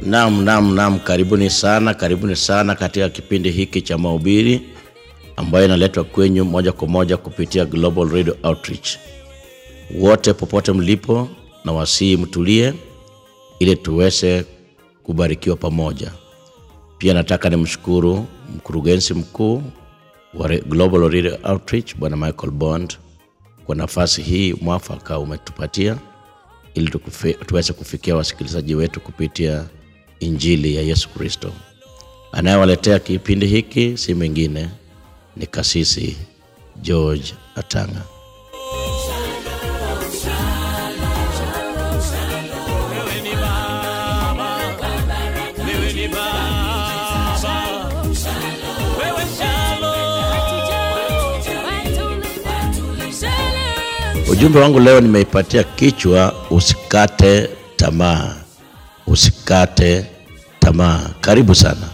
Naam, naam, naam, karibuni sana, karibuni sana katika kipindi hiki cha mahubiri ambayo inaletwa kwenyu moja kwa moja kupitia Global Radio Outreach. Wote popote mlipo, na wasii mtulie ili tuweze kubarikiwa pamoja. Pia nataka nimshukuru mkurugenzi mkuu wa Re- Global Radio Outreach Bwana Michael Bond kwa nafasi hii mwafaka umetupatia ili tukufi, tuweze kufikia wasikilizaji wetu kupitia injili ya Yesu Kristo. Anayewaletea kipindi hiki si mwingine ni kasisi George Atanga. Wewe ni Baba, wewe ni Baba, wewe Shalom. Ujumbe wangu leo nimeipatia kichwa usikate tamaa, usikate tamaa. Karibu sana.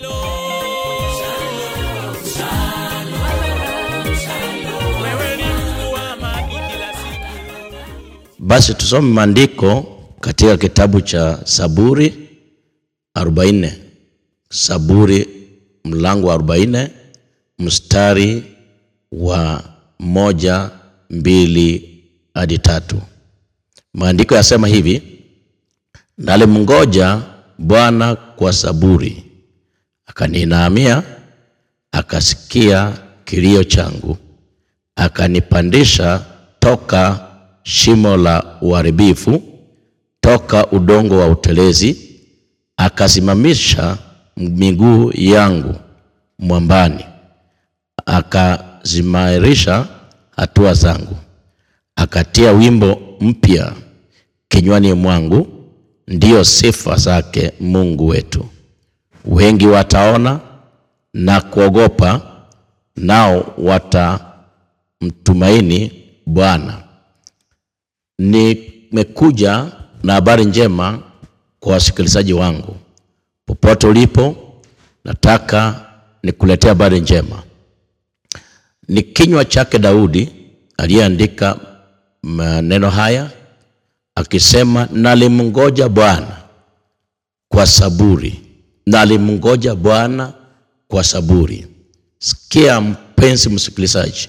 Wewe ni Mungu wa amani kila siku. Basi tusome maandiko katika kitabu cha Saburi 40. Saburi mlango wa 40 mstari wa moja, mbili hadi tatu. Maandiko yasema hivi: nalimngoja Bwana kwa saburi, akaniinamia, akasikia kilio changu, akanipandisha toka shimo la uharibifu, toka udongo wa utelezi, akasimamisha miguu yangu mwambani, akazimairisha hatua zangu, akatia wimbo mpya kinywani mwangu, ndiyo sifa zake Mungu wetu. Wengi wataona na kuogopa, nao watamtumaini Bwana. Nimekuja na habari njema kwa wasikilizaji wangu popote ulipo, nataka nikuletea habari njema. Ni kinywa chake Daudi aliyeandika maneno haya akisema, nalimngoja Bwana kwa saburi, nalimngoja Bwana kwa saburi. Sikia mpenzi msikilizaji,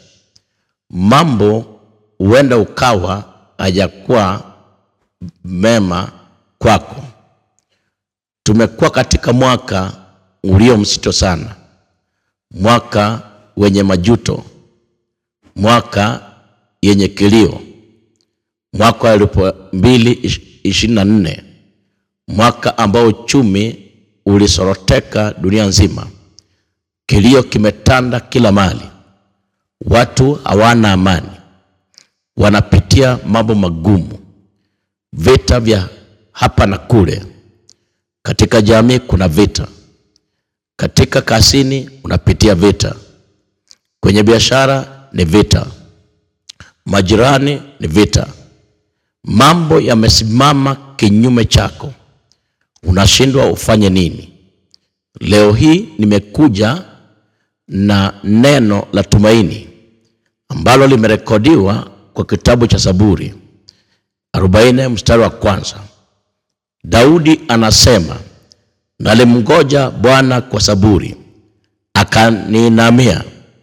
mambo huenda ukawa hajakuwa mema kwako. Tumekuwa katika mwaka ulio mzito sana, mwaka wenye majuto, mwaka yenye kilio, mwaka wa elfu mbili ishirini na nne, mwaka ambao uchumi ulisoroteka dunia nzima. Kilio kimetanda kila mahali, watu hawana amani, wanapitia mambo magumu, vita vya hapa na kule. Katika jamii kuna vita, katika kasini unapitia vita, kwenye biashara ni vita, majirani ni vita. Mambo yamesimama kinyume chako, unashindwa ufanye nini? Leo hii nimekuja na neno la tumaini ambalo limerekodiwa kwa kitabu cha Zaburi 40 mstari wa kwanza. Daudi anasema, nalimngoja Bwana kwa saburi, akaniinamia,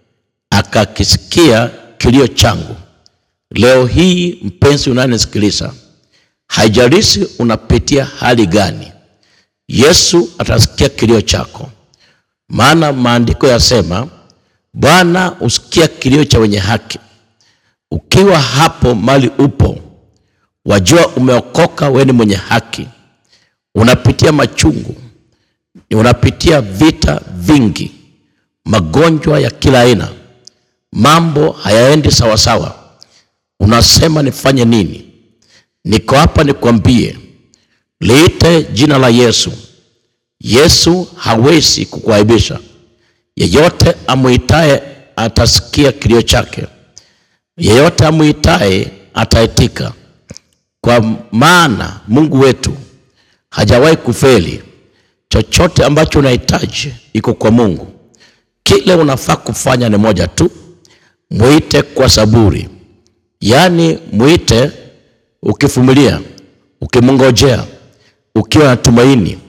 akakisikia kilio changu. Leo hii mpenzi unanisikiliza, haijalishi unapitia hali gani, Yesu atasikia kilio chako, maana maandiko yasema, Bwana husikia kilio cha wenye haki. Ukiwa hapo mali upo, wajua umeokoka, wewe ni mwenye haki. Unapitia machungu, unapitia vita vingi, magonjwa ya kila aina, mambo hayaendi sawasawa. Unasema nifanye nini? Niko hapa nikwambie, liite jina la Yesu. Yesu hawezi kukuaibisha. Yeyote amuitaye atasikia kilio chake, yeyote amuitaye ataitika, kwa maana Mungu wetu hajawahi kufeli. Chochote ambacho unahitaji iko kwa Mungu. Kile unafaa kufanya ni moja tu, mwite kwa saburi, yaani mwite ukivumilia, ukimngojea, ukiwa na tumaini,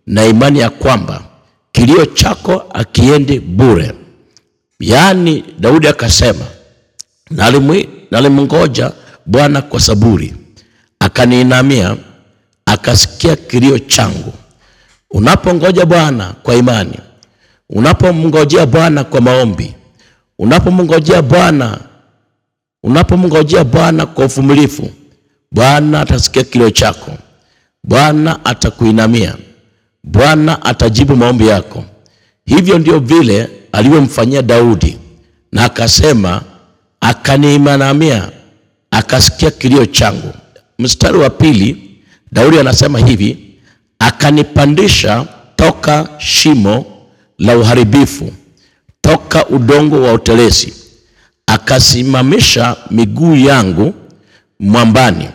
na imani ya kwamba kilio chako akiendi bure. Yaani Daudi akasema, "Nalimwi- nalimngoja Bwana kwa saburi, akaniinamia, akasikia kilio changu. Unapongoja Bwana kwa imani, unapomngojea Bwana kwa maombi, unapomngojea Bwana unapomngojea Bwana kwa uvumilivu, Bwana atasikia kilio chako, Bwana atakuinamia, Bwana atajibu maombi yako. Hivyo ndio vile alivyomfanyia Daudi, na akasema, akaniinamia, akasikia kilio changu. Mstari wa pili, Daudi anasema hivi, akanipandisha toka shimo la uharibifu, toka udongo wa utelezi akasimamisha miguu yangu mwambani,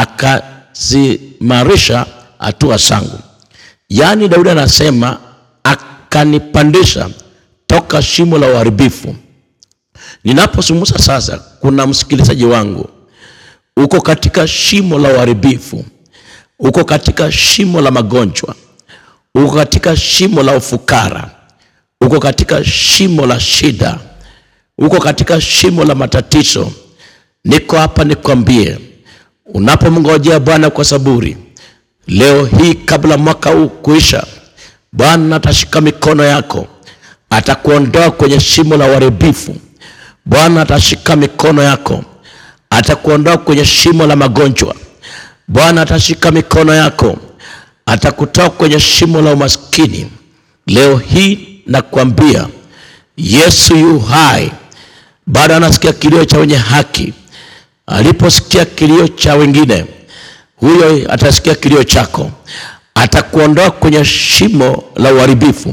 akazimarisha hatua zangu. Yaani Daudi anasema akanipandisha toka shimo la uharibifu. Ninapozungumza sasa, kuna msikilizaji wangu uko katika shimo la uharibifu, uko katika shimo la magonjwa, uko katika shimo la ufukara, uko katika shimo la shida uko katika shimo la matatizo, niko hapa nikwambie, unapomngojea Bwana kwa saburi, leo hii kabla mwaka huu kuisha, Bwana atashika mikono yako, atakuondoa kwenye shimo la uharibifu. Bwana atashika mikono yako, atakuondoa kwenye shimo la magonjwa. Bwana atashika mikono yako, atakutoa kwenye shimo la umaskini. Leo hii nakwambia, Yesu yu hai bado anasikia kilio cha wenye haki. Aliposikia kilio cha wengine, huyo atasikia kilio chako, atakuondoa kwenye shimo la uharibifu,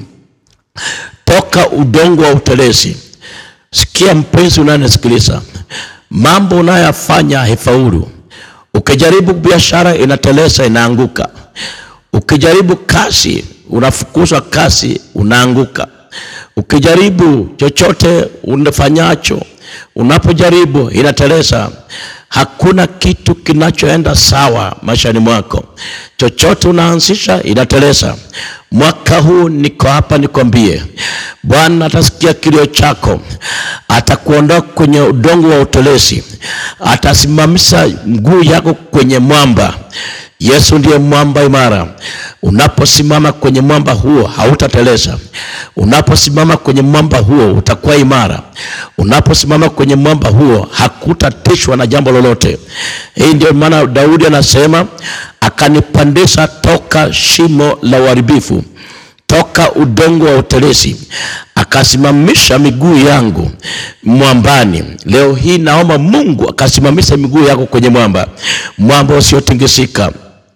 toka udongo wa utelezi. Sikia mpenzi unanisikiliza, mambo unayoyafanya haifaulu. Ukijaribu biashara inateleza, inaanguka. Ukijaribu kazi, unafukuzwa kazi, unaanguka. Ukijaribu chochote unafanyacho, unapojaribu inateleza. Hakuna kitu kinachoenda sawa maishani mwako, chochote unaanzisha inateleza. Mwaka huu niko hapa nikwambie, Bwana atasikia kilio chako, atakuondoa kwenye udongo wa utelezi, atasimamisha mguu yako kwenye mwamba. Yesu ndiye mwamba imara. Unaposimama kwenye mwamba huo hautateleza. Unaposimama kwenye mwamba huo utakuwa imara. Unaposimama kwenye mwamba huo hakutatishwa na jambo lolote. Hii ndio maana Daudi anasema akanipandisha toka shimo la uharibifu, toka udongo wa utelezi, akasimamisha miguu yangu mwambani. Leo hii naomba Mungu akasimamisha miguu yako kwenye mwamba, mwamba usiotingisika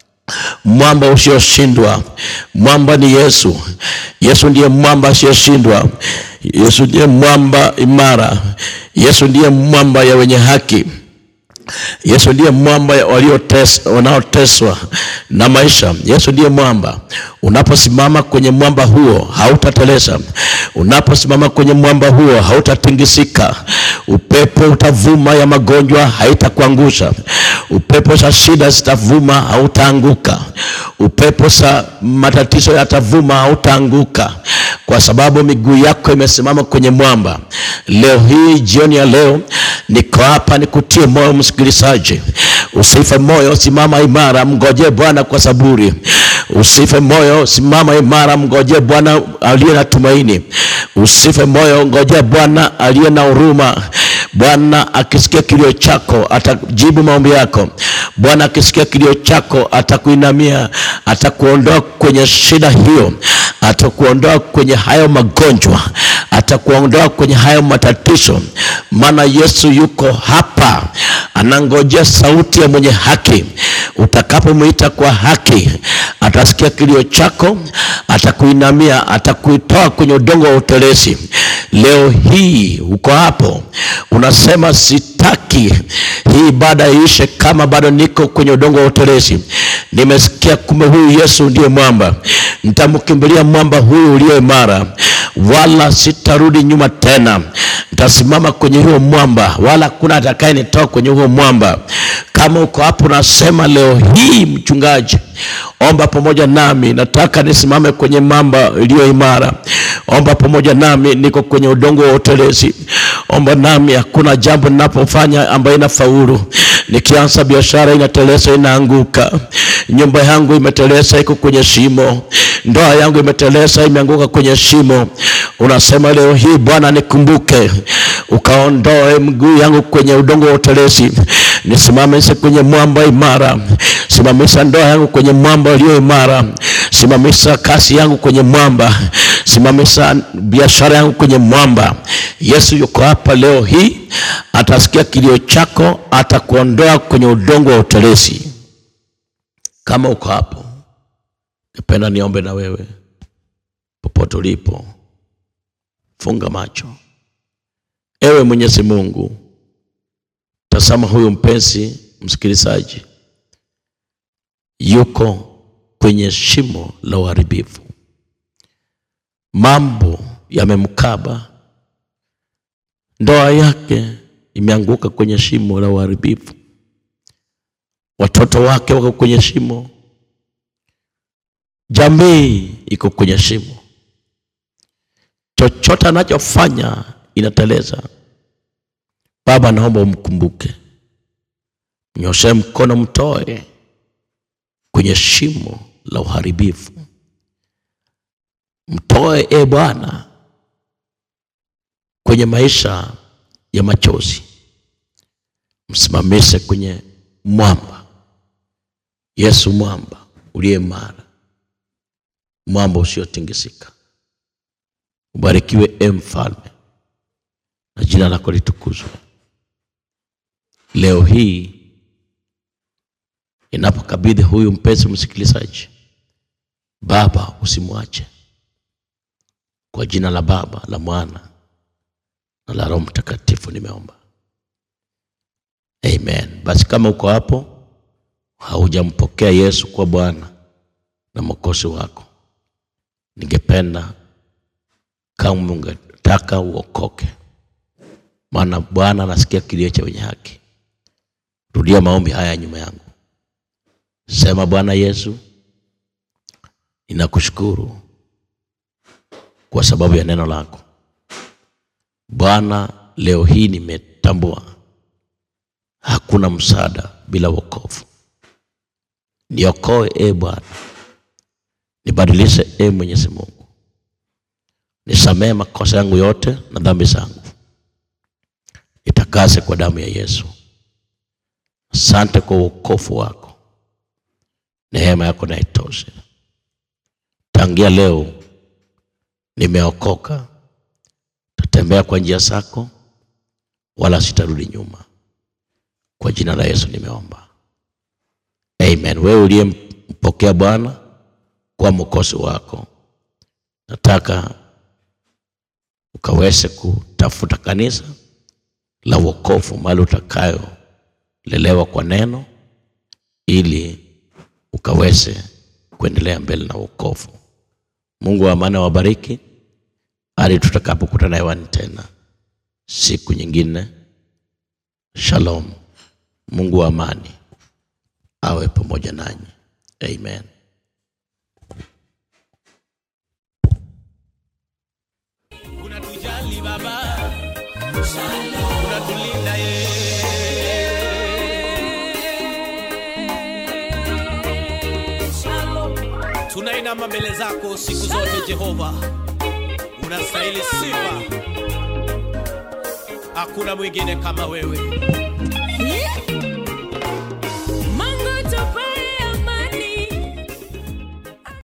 mwamba usioshindwa. Mwamba ni Yesu. Yesu ndiye mwamba asiyoshindwa. Yesu ndiye mwamba imara. Yesu ndiye mwamba ya wenye haki. Yesu ndiye mwamba ya waliotes- wanaoteswa na maisha. Yesu ndiye mwamba. Unaposimama kwenye mwamba huo hautateleza. Unaposimama kwenye mwamba huo hautatingisika. Upepo utavuma ya magonjwa haitakuangusha. Upepo za shida zitavuma hautaanguka. Upepo za matatizo yatavuma hautaanguka, kwa sababu miguu yako imesimama kwenye mwamba. Leo hii, jioni ya leo, niko hapa nikutie moyo msikilizaji, usife moyo, simama imara, mngojee Bwana kwa saburi. Usife moyo, simama imara, mngojee Bwana aliye na tumaini. Usife moyo, ngojea Bwana aliye na huruma. Bwana akisikia kilio chako atajibu maombi yako. Bwana akisikia kilio chako atakuinamia, atakuondoa kwenye shida hiyo, atakuondoa kwenye hayo magonjwa, atakuondoa kwenye hayo matatizo, maana Yesu yuko hapa, anangojea sauti ya mwenye haki. Utakapomwita kwa haki, atasikia kilio chako, atakuinamia, atakuitoa kwenye udongo wa utelezi. Leo hii uko hapo unasema sitaki hii ibada iishe kama bado niko kwenye udongo wa utelezi. Nimesikia kumbe huyu Yesu ndiye mwamba, nitamkimbilia mwamba huyu ulio imara, wala sitarudi nyuma tena. nitasimama kwenye huo mwamba wala hakuna atakayenitoa kwenye huo mwamba kama uko hapo nasema leo hii mchungaji omba pamoja nami nataka nisimame kwenye mamba iliyo imara omba pamoja nami niko kwenye udongo wa utelezi omba nami hakuna jambo ninapofanya ambayo inafaulu nikianza biashara inatelesa inaanguka nyumba yangu imetelesa iko kwenye shimo ndoa yangu imetelesa imeanguka kwenye shimo unasema leo hii bwana nikumbuke ukaondoe mguu yangu kwenye udongo wa utelezi nisimamishe kwenye mwamba imara simamisha ndoa yangu kwenye mwamba ulio imara simamisha kasi yangu kwenye mwamba simamisha biashara yangu kwenye mwamba yesu yuko hapa leo hii atasikia kilio chako atakuondoa kwenye udongo wa utelezi kama uko hapo napenda niombe na wewe popote ulipo funga macho ewe mwenyezi mungu tazama huyu mpenzi msikilizaji yuko kwenye shimo la uharibifu mambo yamemkaba ndoa yake imeanguka kwenye shimo la uharibifu watoto wake wako kwenye shimo jamii iko kwenye shimo chochote anachofanya inateleza baba naomba umkumbuke nyoshe mkono mtoe kwenye shimo la uharibifu mtoe e bwana kwenye maisha ya machozi msimamishe kwenye mwamba yesu mwamba uliye mara mwamba usiotingisika ubarikiwe e mfalme na jina lako litukuzwe leo hii inapokabidhi huyu mpenzi msikilizaji baba usimwache kwa jina la baba la mwana na la roho mtakatifu nimeomba amen basi kama uko hapo haujampokea yesu kwa bwana na mwokozi wako ningependa kama ungetaka uokoke maana bwana anasikia kilio cha wenye haki rudia maombi haya nyuma yangu sema bwana yesu ninakushukuru kwa sababu ya neno lako bwana leo hii nimetambua hakuna msaada bila wokovu niokoe e bwana nibadilishe e mwenyezi mungu nisamehe makosa yangu yote na dhambi zangu nitakase kwa damu ya yesu asante kwa uokofu wako neema yako na itoshe tangia leo nimeokoka tatembea kwa njia zako wala sitarudi nyuma kwa jina la yesu nimeomba amen wewe uliyempokea bwana kwa mwokozi wako nataka ukaweze kutafuta kanisa la wokovu mahali utakayolelewa kwa neno ili ukaweze kuendelea mbele na wokovu mungu wa amani awabariki hadi tutakapokutana hewani tena siku nyingine shalom mungu wa amani awe pamoja nanyi amen unatujali baba unatulinda ye tunainama mbele zako siku zote jehova unastahili sifa hakuna mwingine kama wewe